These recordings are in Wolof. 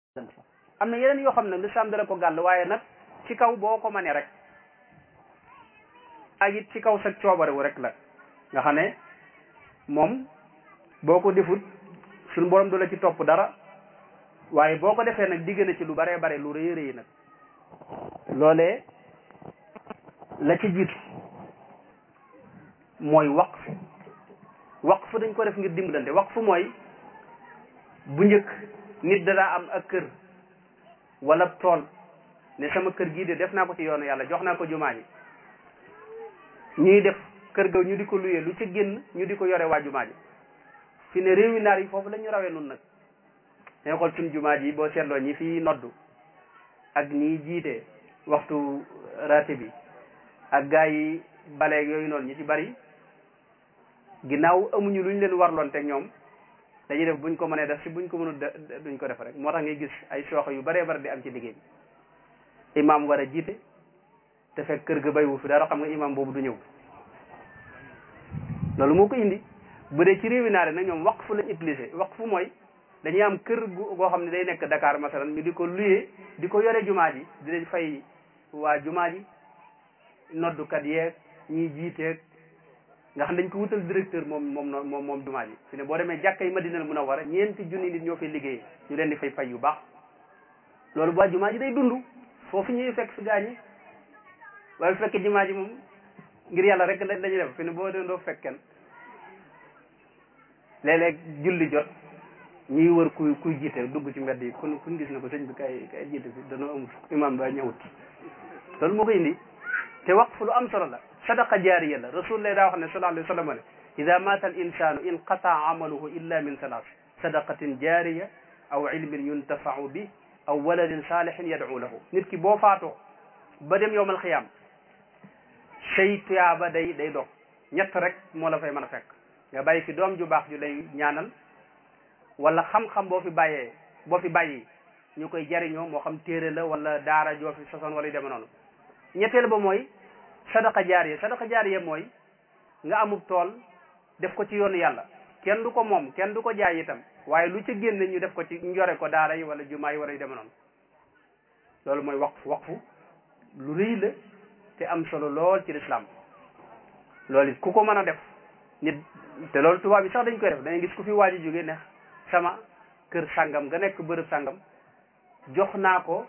am na yeneen yoo xam ne lislaam dala ko gàll waaye nag ci kaw boo ko mënee rek ak it ci kaw sa coobarewu rek la nga xam ne moom boo ko defut suñu borom du la ci topp dara waaye boo ko defee nag digg na ci lu baree bare lu rëy rëy nag loolee la ci jiitu mooy waqf waqf dañ ko def ngir dimbalante waqf mooy bu njëkk nit danaa am ak kër wala tool ne sama kër gii de def naa ko ci yoonu yàlla jox naa ko jumaa ji ñuy def kër ga ñu di ko luyee lu ci génn ñu di ko yore waa jumaa ji fi ne réewi naar yi foofu la ñu rawee nun nag dañ xool suñ jumaa ji boo seetloo ñi fi noddu ak ñi jiite waxtu raté bi ak gaa yi baleeg yooyu noonu ñi ci bari ginnaaw amuñu lu ñu leen warloon teg ñoom dañuy def buñ ko mënee def si buñ ko mënul duñ ko def rek moo tax ngay gis ay sooxe yu baree bari di am ci liggéey bi imaam war a jiite te fekk kër ga bay wu fi dara xam nga imaam boobu du ñëw loolu moo ko indi bu dee ci réewi naare nag ñoom waqfu lañ utilisé waqfu mooy dañuy am kër gu goo xam ne day nekk Dakar masalan ñu di ko luyee di ko yore jumaa ji di leen fay waa jumaa ji noddukat yeeg ñiy jiiteeg nga xam dañ ko wutal directeur moom moom moom moom jumaa ji fi ne boo demee jàkka yi Madina Munawwara ñeenti junni nit ñoo fay liggéey ñu leen di fay fay yu baax loolu bu waa jumaa ji day dund foofu ñuy fekk fi gaañi waaye bu fekkee jumaa ji moom ngir yàlla rek lañuy def fi ne boo dee doo fekk kenn léeg-léeg julli jot ñuy wër kuy kuy jiite dugg ci mbedd yi kun kuñ gis ne ko sëñ bi kay kay jiite fi danoo amut imaam daa ñëwut loolu moo ko indi te waqf lu am solo la sadaqa jaariya la rasulullah daa wax ne sallallahu alayhi wa sallam ne ida mata al insanu inqataa amaluhu illa min salaas sadaqatin jaariya aw ilmin yuntafau bi aw waladin saalihin yad'u lahu nit ki boo faatoo ba dem yowmal xiyaam say tuyaaba day day dog ñett rek moo la fay mën a fekk nga bàyyi fi doom ju baax ju lay ñaanal wala xam-xam boo fi bàyyee boo fi bàyyi ñu koy jariñoo moo xam téere la wala daara joo fi sosoon wala yu deme noonu ñetteel ba mooy sadaqa jaariya sadaqa jaariya mooy nga amub tool def ko ci yoonu yàlla kenn du ko moom kenn du ko jaay itam waaye lu ci génne ñu def ko ci njore ko daara yi wala jumaa yi wala yu deme noonu loolu mooy waqf waqfu lu rëy la te am solo lool ci lislaam loolu it ku ko mën a def nit te loolu tubaab bi sax dañ koy def dañuy gis ku fi waaji jóge ne sama kër sàngam nga nekk bërëb sàngam jox naa ko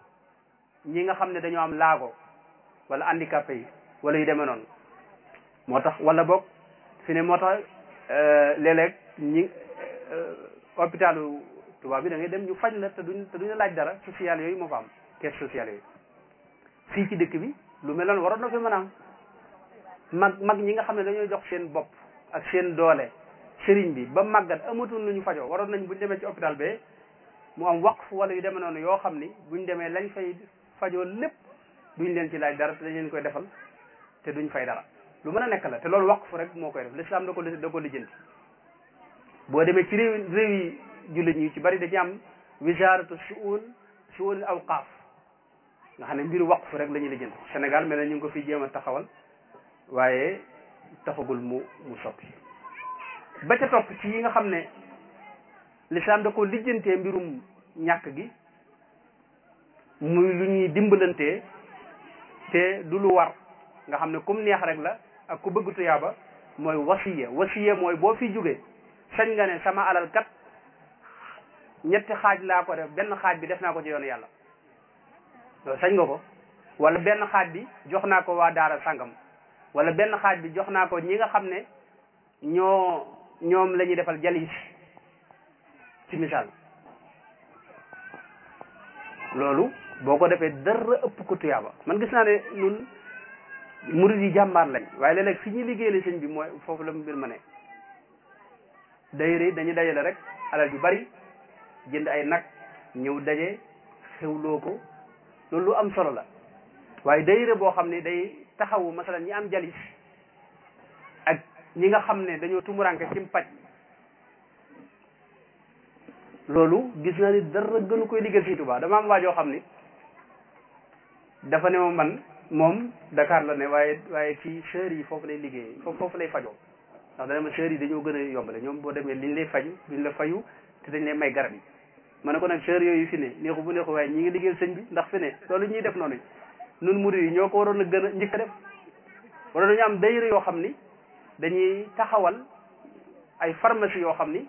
ñi nga xam ne dañoo am laago wala handicapé yi wala yu demee noonu moo tax wala boog fi ne moo tax léeg-léeg ñi hôpitalu tubaab bi da ngay dem ñu faj la te duñ te duñu laaj dara social yooyu moo fa am caisse sociale yooyu fii ci dëkk bi lu mel noonu waroon na fi mën a am mag mag ñi nga xam ne dañoo jox seen bopp ak seen doole sëriñ bi ba màggat amatul lu ñu fajoo waroon nañ buñ demee ci hôpital be mu am waqf wala yu demee noonu yoo xam ni buñ demee lañ fay fajoo lépp duñ leen ci laaj dara te dañ leen koy defal te duñ fay dara lu mën a nekk la te loolu waqf rek moo koy def l'islam da ko da ko lijjanti boo demee ci réew réew yi jullit ñi ci bari dañu am wisaaratu suun suun awqaaf nga xam ne mbiru waqf rek la ñuy lijjanti Sénégal mel na ñu ngi ko fi jéem a taxawal waaye taxagul mu mu soppi ba ca topp ci yi nga xam ne l'islam da ko lijjantee mbirum ñàkk gi muy lu ñuy dimbalantee te du lu war nga xam ne kum neex rek la ak ku bëgg tuyaaba mooy wasiya wasiya mooy boo fi jógee sañ nga ne sama alal kat ñetti xaaj laa ko def benn xaaj bi def naa ko ci yoonu yàlla loolu sañ nga ko wala benn xaaj bi jox naa ko waa daara sàngam wala benn xaaj bi jox naa ko ñi nga xam ne ñoo ñoom la ñuy defal jalis ci misaal loolu boo ko defee dara ëpp ko tuyaaba man gis naa ne ñun murid yi jàmbaar lañ waaye léeg-léeg fi ñuy liggéeyale sëñ bi mooy foofu la mbir ma ne dayre dañuy dajale rek alal ju bari jënd ay nag ñëw daje xewloo ko loolu lu am solo la waaye dayre boo xam ne day taxawu masalan ñi am jalis ak ñi nga xam ne dañoo tumuranke ci paj loolu gis naa ni dara gënu koy liggéey Sëñ Tuubaa dama am waajoo xam ni dafa ne ma man moom Dakar la ne waaye waaye fii sœurs yi foofu lay liggéey foofu foofu lay fajoo ndax dana ma sœurs yi dañoo gën a yombale ñoom boo demee liñ lay faju duñ la fayu te dañ lay may garab yi ma ne ko nag sœur yooyu fi ne neexu bu neexu waaye ñi ngi liggéeyal sëñ bi ndax fi ne loolu ñuy def noonu nun murid yi ñoo ko waroon a gën a njëkk a def wala dañu am dayra yoo xam ni dañuy taxawal ay pharmacie yoo xam ni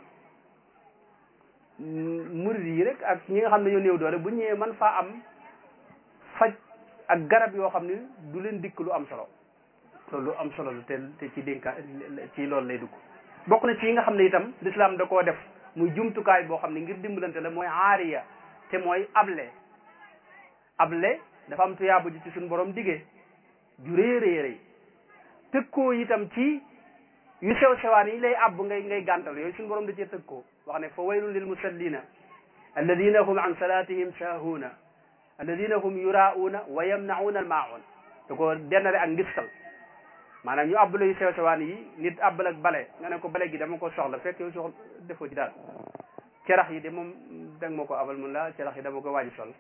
murid yi rek ak ñi nga xam ne ñoo néew doole bu ñëwee man faa am faj ak garab yoo xam ni du leen dikk lu am solo loolu lu am solo la te te ci dénka ci loolu lay dugg bokk na ci yi nga xam ne itam l'islam da koo def muy jumtukaay boo xam ne ngir dimbalante la mooy aariya te mooy able able dafa am tuyaabu ji ci suñu borom digee ju rëy rëy rëy tëkkoo itam ci yu sew sewaan yi lay àbb ngay ngay gàntal yooyu suñu borom da cee tëkkoo wax ne fa waylun lil musallina alladina hum an salatihim saahuuna alladina hum yuraauuna wa yamnauna al maun da ko dennale ak ngistal maanaam ñu àbbala yu sew sewaan yi nit àbbal ak bale nga ne ko bale gi dama ko soxla fekk yow soxla defoo ci daal cerax yi de moom teg ma ko abal mun la cerax yi dama ko waaji sol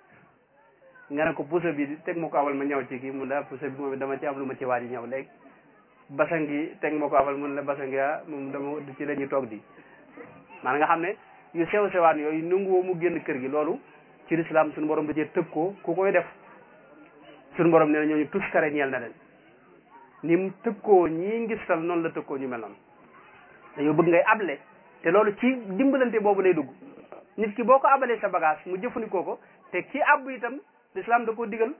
nga ne ko puso bi teg ma ko abal ma ñëw ci kii mun la puso bi moom dama ci am lu ma ci waaji ñëw léegi basan gi teg ma ko abal mun la basan gi ah moom dama ci la ñuy toog di maanaam nga xam ne yu sew sewaan yooyu nanguwoo mu génn kër gi loolu ci lislaam suñu borom da cee tëg ko ku koy def suñu borom nee na ñooñu tuskare ñeel na leen ni mu tëkkoo ñii ngistal noonu la tëkkoo ñu mel noonu dañoo bëgg ngay able te loolu ci dimbalante boobu lay dugg nit ki boo ko abalee sa bagage mu jëfandikoo ko te ki àbb itam l'islam da ko digal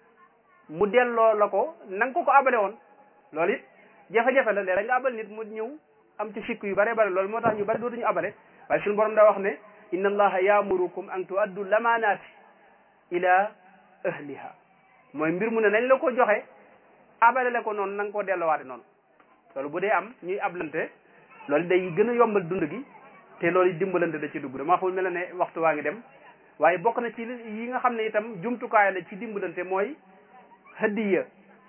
mu delloo la ko na nga ko ko abale woon loolu it jafe-jafe la léeg nga abal nit mu ñëw am ci sikk yu bare bare loolu moo tax ñu bari dootuñu abale waaye suñu borom daa wax ne inna allaha yaamurukum an tuaddu lamaanaati ila ahliha mooy mbir mu ne nañ la ko joxe abale la ko noonu na nga koo dellowaate noonu loolu bu dee am ñuy ablante loolu day gën a yombal dund gi te loolu dimbalante da ci dugg dama xamul mel na ne waxtu waa ngi dem waaye bokk na ci yi nga xam ne itam jumtukaay la ci dimbalante mooy hadiya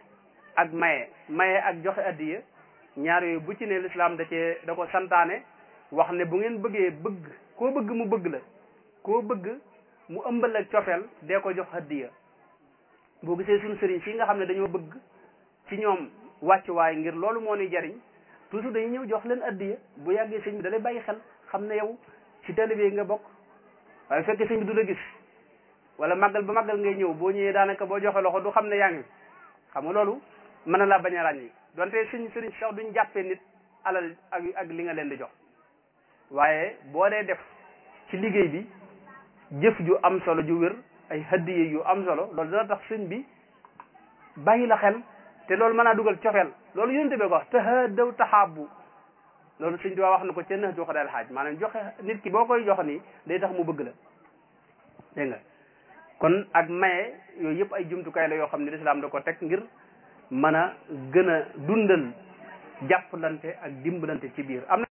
ak maye maye ak joxe hadiya ñaar yooyu bu ci ne l'islam da cee da ko santaane wax ne bu ngeen bëggee bëgg koo bëgg mu bëgg la koo bëgg mu ëmbal ak cofeel dee ko jox hadiya boo gisee suñu sëriñ si nga xam ne dañoo bëgg ci ñoom wàccuwaay ngir loolu moo ni jariñ toujours dañuy ñëw jox leen addiya bu yàggee sëñ bi da lay bàyyi xel xam ne yow ci taalibe yi nga bokk waaye fekkee sëñ bi du la gis wala màggal ba màggal ngay ñëw boo ñëwee daanaka boo joxe loxo du xam ne yaa ngi xam nga loolu mën na laa bañ a ràññi donte suñ sëriñ sax duñ jàppee nit alal ak ak li nga leen di jox waaye boo dee def ci liggéey bi jëf ju am solo ju wér ay hadiye yu am solo loolu dana tax sëñ bi bàyyi la xel te loolu mën naa dugal cofeel loolu yonente bee ko wax tahadaw taxaabu loolu sëñ Tuubaa wax na ko ca nax joxe daal xaaj maanaam joxe nit ki boo koy jox nii day tax mu bëgg la dégg nga kon ak maye yooyu yëpp ay jumtukaay la yoo xam ne lislaam da ko teg ngir mën a gën a dundal jàppalante ak dimbalante ci biir am na